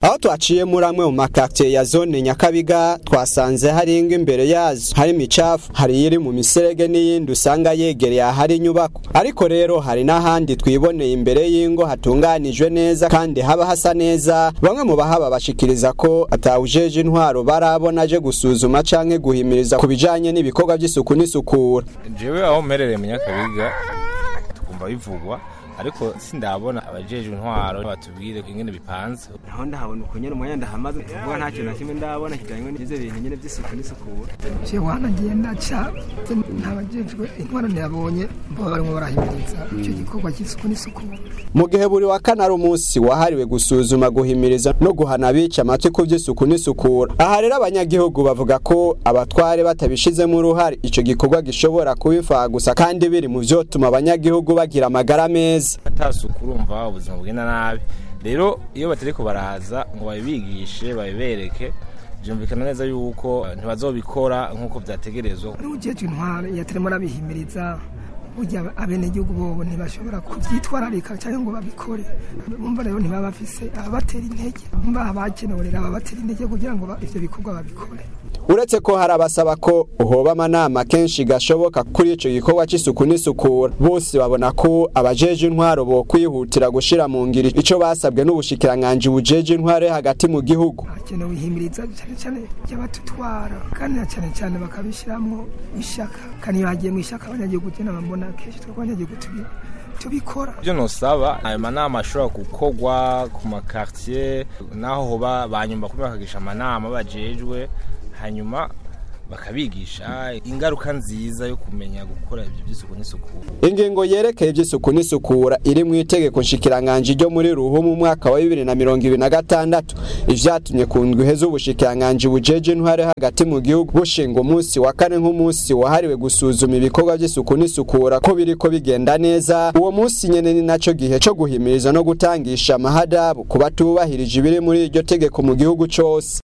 aho twaciye muri amwe mu makartier ya zone nyakabiga twasanze hari ingo imbere yazo hari imicafu hari iri mu miserege n'iyindi usanga yegereye ahari inyubako ariko rero hari n'ahandi twiboneye imbere y'ingo hatunganijwe neza kandi haba hasa neza bamwe mu bahaba bashikiriza ko atawujeje intwaro barabona aje gusuzuma canke guhimiriza ku bijanye n'ibikorwa by'isuku n'isukura jewe aho mperereye mu nyakabiga tukumva bivugwa ariko sindabona abajejwe intwaro batubwire ingene bipanze naho ndahabona uko nyene umwanya ndahamaze kuvuga nta kintu na kimwe ndabona kijanye n'ivyo bintu nyene vy'isuku n'isukura je wanagiye ndaca ntabajejwe intwaro ntiyabonye bo barimo barahimiriza icyo gikorwa cy'isuku n'isukura mu gihe buri wa kane ari umunsi wahariwe gusuzuma guhimiriza no guhana abica amatwi ku by'isuku n'isukura aha rero abanyagihugu bavuga ko abatware batabishizemo uruhare ico gikorwa gishobora kubifaha gusa kandi biri mu vyotuma abanyagihugu bagira amagara meza atasuku urumva ubuzima bugenda nabi rero iyo batariko baraza ngo babibigishe babibereke byumvikana neza yuko ntibazobikora nk'uko vyategerezwa n'ujejwe intwaro yatarimo arabihimiriza burya abenegihugu bobo ntibashobora kuvyitwararika cyangwa ngo babikore bumva rero ntibaba bafise ababatera intege bumva abakenewe rero ababatera intege kugira ngo ivyo bikorwa babikore uretse ko hari abasaba ko uhoba amanama kenshi gashoboka kuri ico gikorwa c'isuku n'isukura bose babona ko abajeje intwaro bo kwihutira gushira mu ngiri ico basabwe n'ubushikiranganji bujeje intwaro hagati mu gihugu hakenewe ihimiriza cyane cyane ry'abatutwara kandi na cyane cyane bakabishiramwo ishaka kandi iyo hagiye mu ishaka abanyagihugu je nabambona kenshi twebwe abanyagihugu tubi tubikora ibyo nosaba ayo manama ashobora gukorwa ku makartier naho hoba banyumva kuba bakagisha amanama bajejwe hanyuma bakabigisha ingaruka nziza yo kumenya gukora ibyo by'isuku n'isukura ingingo yerekeye iby'isuku n'isukura iri mu itegeko nshikiranganji ryo muri ruhu mu mwaka wa bibiri na mirongo ibiri na gatandatu ivyatumye ku ndwi heza ubushikiranganji bujeje intware hagati mu gihugu bushinga umunsi wa kane nk'umunsi wahariwe gusuzuma ibikorwa by'isuku n'isukura ko biriko bigenda neza uwo munsi nyene ni naco gihe co guhimiriza no gutangisha amahadabu ku batubahirije ibiri muri iryo tegeko mu gihugu cose